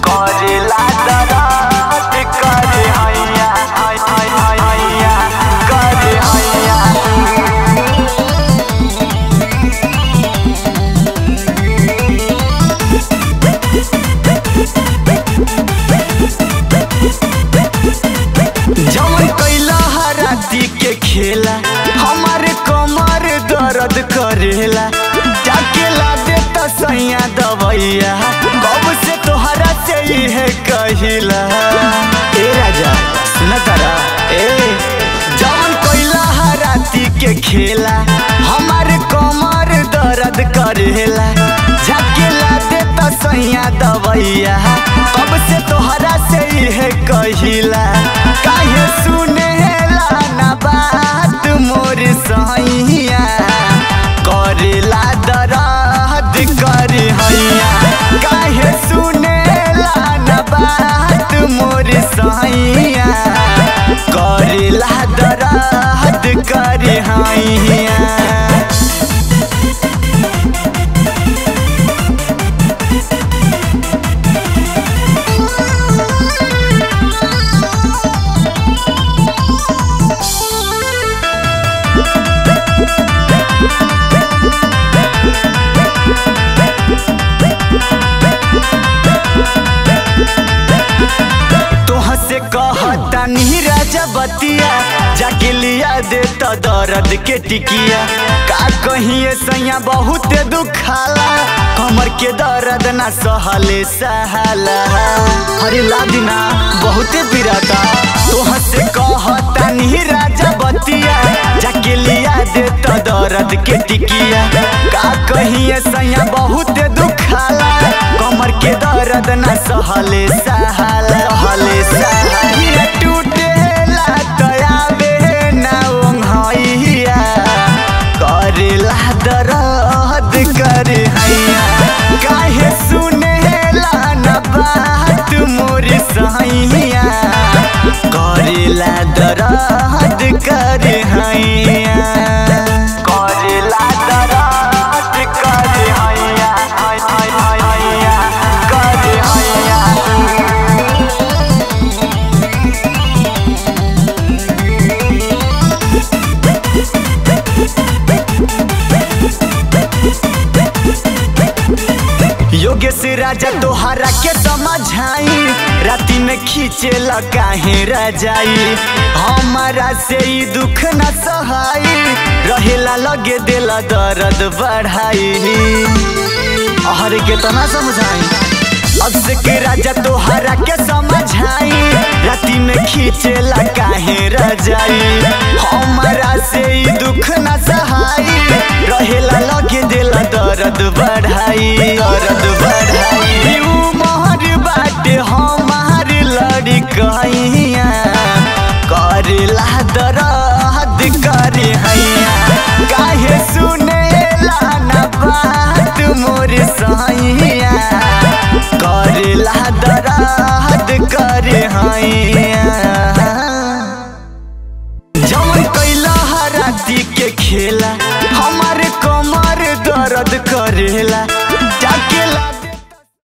करेला दरद करे हैया है है है हैया करे हैया जवन कैला हराती के खेला हमारे कमर दर्द करेला जाके ला दे त सैया दवैया कब से तोहरा से है कहिला ए राजा सुन तारा ए जवन कैला हराती के खेला हमारे कमर दर्द करेला जाके ला दे त सैया दवैया कब से तोहरा से है कहिला काहे सुनेला ना बात मोर सैया करेला दर्द करे हैया काहे सुनेला ना बात मोर सैया करेला दर्द करे हैया तोह से कहता नहीं राजा बतिया जाके लिया दे तो दर्द के टिकिया का कहिए सैया बहुत दुखाला कमर के दर्द ना सहले सहाला अरे लादिना बहुते पिराता तोह से कहता नहीं राजा बतिया जाके लिया दे तो दर्द के टिकिया का कहिए सैया बहुत दुखाला कमर के दर्द ना सहले सहाला सहले सहाला टूटेला तयाबे ना ओंघैया करेला दर्द करे हैया काहे सुनेला ना बात मोर सैया करेला दर्द करे हैया करेला दर्द करे हैया है है है हैया करे हैया योगेश राजा तोहरा के समझाई राति में खींचे काहे रजाई हमारा से ई दुख न सहाई रहेला लगे देला दर्द बढ़ाई अहर के तना समझाई अब से के राजा तोहरा के समझाई राति में खींचे काहे रजाई हमारा से ई दुख न सहाई रहेला लगे देला दर्द बढ़ाई दर्द बढ़ाई उमर बाटे हमार लड़ी कहिया करेला दर्द करे हैया काहे सुनेला ना बात मोर सैया करेला दर्द करे हैया